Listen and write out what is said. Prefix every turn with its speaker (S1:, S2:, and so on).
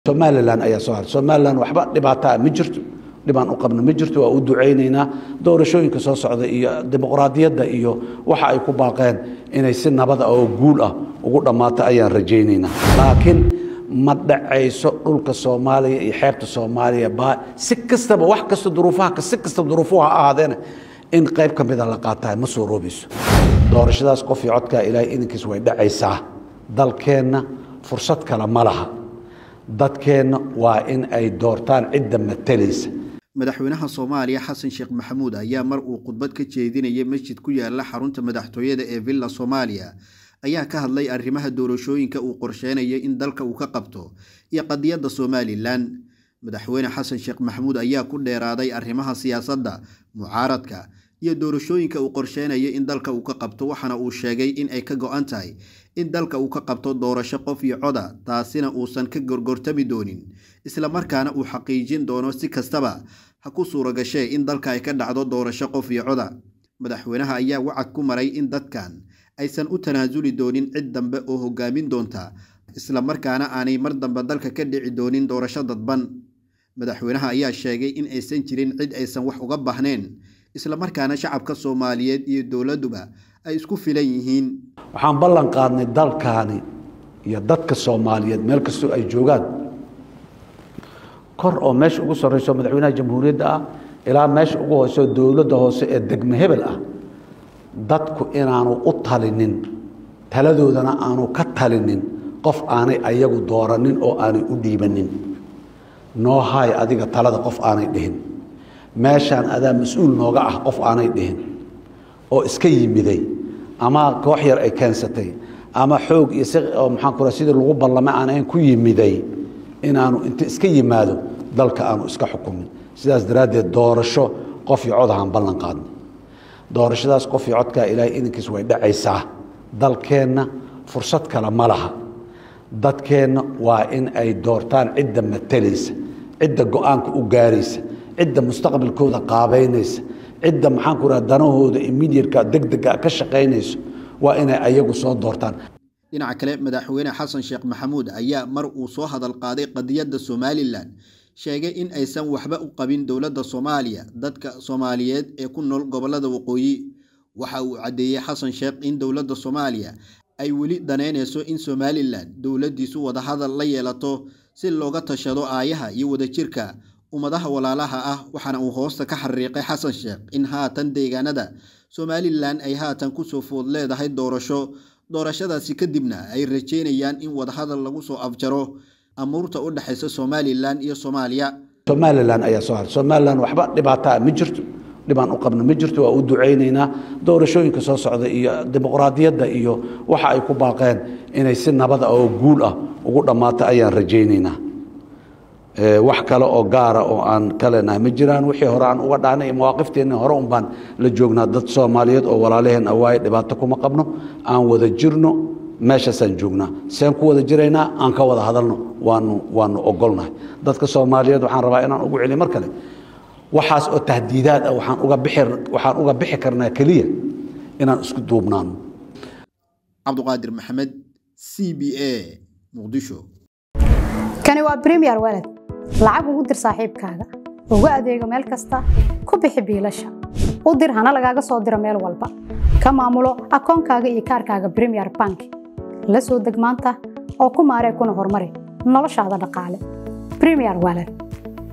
S1: somalilan ayaa soo haray somalilan waxba dhibaataa ma jirto dhibaan u qabno ma jirto waa u ducaynaynaa doorashooyinka soo socda iyo dimuqraadiyadda iyo waxa ay ku baaqeen inay si nabada oo guul ah ugu dhammaato ayaan rajaynaynaa laakiin ma dhacayso dhulka soomaaliya iyo xeebta soomaaliya baa si kastaba wax kasta duruufaha si kastaba duruufuhu ha ahaadeena in qayb ka mida la qaatahay ma soo roobayso doorashadaas qof iyo codkaa ilaahay idinkiis way dhacaysaa dalkeenna fursad kale ma laha dadkeenna waa in ay doortaan cidda matalaysa
S2: madaxweynaha soomaaliya xasan sheekh maxamuud ayaa mar uu khudbad ka jeedinayay masjid ku yaala xarunta madaxtooyada ee villa soomaaliya ayaa ka hadlay arrimaha doorashooyinka uu qorsheynaya in dalka uu ka qabto iyo qadiyadda somalilan madaxweyne xasan sheekh maxamuud ayaa ku dheeraaday arrimaha siyaasadda mucaaradka iyo doorashooyinka uu qorsheynaya in dalka uu ka qabto waxaana uu sheegay in ay ka go-an tahay in dalka uu ka qabto doorasho qof iyo coda taasina uusan ka gorgortami doonin islamarkaana uu xaqiijin doono si kastaba ha ku suura gashee in dalka ay ka dhacdo doorasho qof iyo coda madaxweynaha ayaa wacad ku maray in dadkan aysan u tanaasuli doonin cid dambe oo hogaamin doonta islamarkaana aanay mar dambe dalka ka dhici doonin doorasho dadban madaxweynaha ayaa sheegay in aysan jirin cid aysan wax uga baahneen islamarkaana shacabka soomaaliyeed iyo dowladduba ay isku filan yihiin
S1: waxaan ballan qaadnay dalkaani iyo dadka soomaaliyeed meel kastoo ay joogaan kor oo meesha ugu sarreyso madaxweynaha jamhuuriyadda ah ilaa meesha ugu hooseo dowladda hoose ee degme hebel ah dadku inaanu u talinin taladoodana aanu ka talinin qof aanay ayagu dooranin oo aanay u dhiibanin noo haay adiga talada qof aanay dhihin meeshaan adaa mas-uul nooga ah qof aanay dhihin oo iska yimiday ama koox yar ay keensatay ama xoog iyo si maxaan ku sidii lagu ballamay aan ku yimiday inaanu inta iska yimaado dalka aanu iska xukumin sidaas daraaddeed doorasho qof iyo cod ahaan ballan qaadnay doorashadaas qof iyo codkaa ilaahay idinkiis way dhacaysaa dalkeenna fursad kale ma laha dadkeenna waa in ay doortaan cidda matalaysa cidda go-aanka u gaaraysa cidda mustaqbalkooda qaabaynaysa cidda maxaan ku raha danahooda immediatka degdega ka shaqaynayso waa inay ayagu soo doortaan
S2: dhinaca kale madaxweyne xasan sheekh maxamuud ayaa mar uu soo hadal qaaday qadiyadda somalilan sheegay in aysan waxba u qabin dowladda soomaaliya dadka soomaaliyeed ee ku nool gobollada waqooyi waxa uu caddeeyey xasan sheekh in dowladda soomaaliya ay weli danaynayso in somalilan dowladdiisu wadahadal la yeelato si looga tashado aayaha iyo wadajirka ummadaha walaalaha ah waxaana uu hoosta ka xariiqay xasan sheekh in haatan deegaanada somalilan ay haatan kusoo food leedahay doorasho doorashadaasi kadibna ay rajeynayaan in wadahadal lagu soo afjaro amuurta u dhexaysa somalilan iyo soomaaliya
S1: somalilan ayaa soo haray somalilan waxba dhibaataa ma jirto dhibaan u qabno ma jirto waa u ducaynaynaa doorashooyinka soo socda iyo dimuqraadiyadda iyo waxa ay ku baaqeen inay si nabada oo guul ah ugu dhammaato ayaan rajaynaynaa wax kale oo gaara oo aan ka leenahay ma jiraan wixii hore aan uga dhahnay iyo mawaaqifteennii hore un baan la joognaa dad soomaaliyeed oo walaalaheen awaaye dhibaato kuma qabno aan wada jirno meeshaasaan joognaa seen ku wada jiraynaa aan ka wada hadalno waanu waanu ogolnahay dadka soomaaliyeed waxaan rabaa inaan ugu celiy mar kale waxaas oo tahdiidaad ah waxaan uga bixi waxaan uga bixi karnaa keliya inaan isku duubnaano
S2: cabduqaadir maxamed c b a muqdisho
S3: kani waa premier walad lacag ugu dir saaxiibkaaga ugu adeego meel kasta ku bixi biilasha u dir hana lagaaga soo diro meel walba ka maamulo akoonkaaga iyo kaarkaaga premier bank la soo deg maanta oo ku maaree kuna horumari noloshaada dhaqaale premier walad